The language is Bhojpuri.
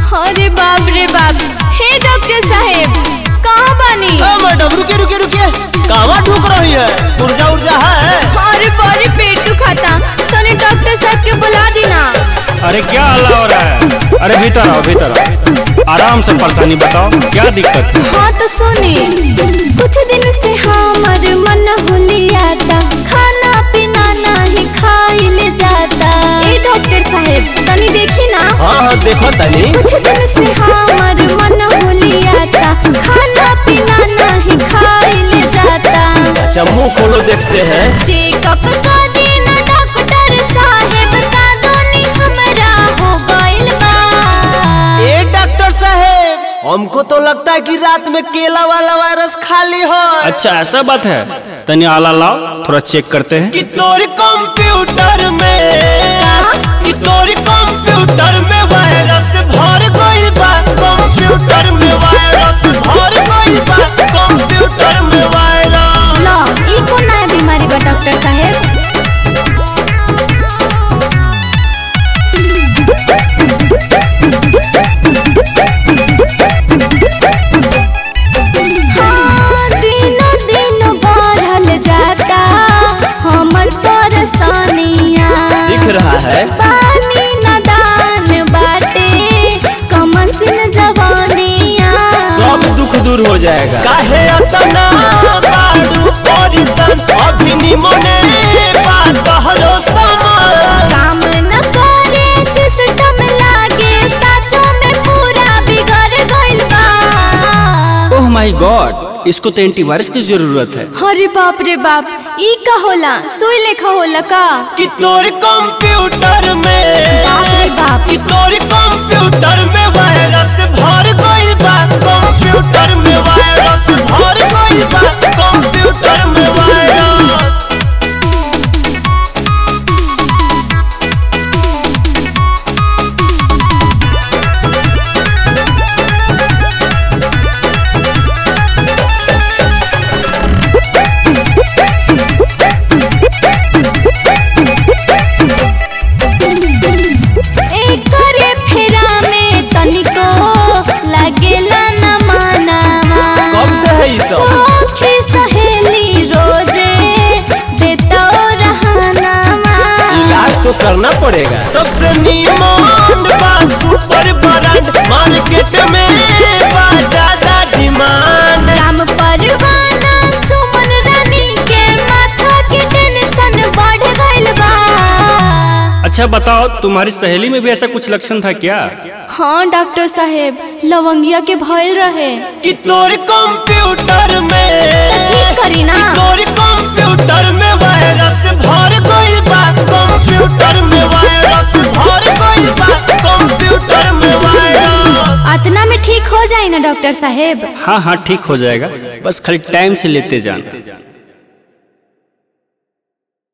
अरे बाप रे बाप हे डॉक्टर साहेब कहाँ बानी ए मैडम रुके रुके रुके कहाँ ढूक रही है ऊर्जा ऊर्जा है अरे बड़ी पेट दुखाता तने डॉक्टर साहब के बुला दी ना अरे क्या हल्ला हो रहा है अरे भीतर आओ भीतर आओ आराम से परेशानी बताओ क्या दिक्कत है हाँ तो सुने कुछ दिन से हमर मन हुलियाता खाना पीना नहीं खाइल जाता ए डॉक्टर साहेब तनी देखी ना हाँ हाँ देखो तनी कुछ दिन से हमर मन हुलियाता खाना पीना नहीं खाइल जाता अच्छा मुंह खोलो देखते हैं चेकअप का दिन डॉक्टर साहेब का दोनी हमरा हो गइल बा ए डॉक्टर साहेब हमको तो लगता है कि रात में केला वाला वायरस खाली हो अच्छा ऐसा बात है तनी आला लाओ थोड़ा चेक करते हैं कि तोरी कंप्यूटर में कि तोरी कंप्यूटर में वायरस भर गइल बा कंप्यूटर में वायरस भर गइल बा कंप्यूटर में वायरस लो ई कौन नया बीमारी बा डॉक्टर साहेब हाँ, दिनों दिन बढ़ल जाता हमर परेशानियाँ दिख रहा है पानी नदान बाटे कमसिन जवानियाँ सब दुख दूर हो जाएगा काहे अतना बाड़ू परेशान अभी निमने बात हरो समान काम न करे सिस्टम लागे साचो में पूरा बिगड़ गइल बा ओह माय गॉड इसको तो एंटीवायरस की जरूरत है अरे बाप रे बाप ई का होला सुई लेखा होला का कि तोर कंप्यूटर में बाप रे बाप कि तोर कंप्यूटर में वायरस भर गइल बा कंप्यूटर में वायरस भर गइल बा कंप्यूटर में वायरस एकरे फेरा में तनिको लागेला न मानावा कब से है ये सब सखी सहेली रोजे देतो रहनावा इलाज तो करना पड़ेगा सबसे नीमन बा सुपर ब्रांड मार्केट में बा ज्यादा डिमांड राम परवाना सुमन रानी के माथा के टेंशन बढ़ गइल बा अच्छा बताओ तुम्हारी सहेली में भी ऐसा कुछ लक्षण था क्या हाँ डॉक्टर साहेब लवंगिया के भइल रहे कि तोर कंप्यूटर में ठीक करी ना तोर कंप्यूटर में वायरस भर गइल बा कंप्यूटर में वायरस भर गइल बा कंप्यूटर में वायरस अतना में ठीक हो जाए ना डॉक्टर साहेब हाँ हाँ ठीक हो जाएगा बस खाली टाइम से लेते जाना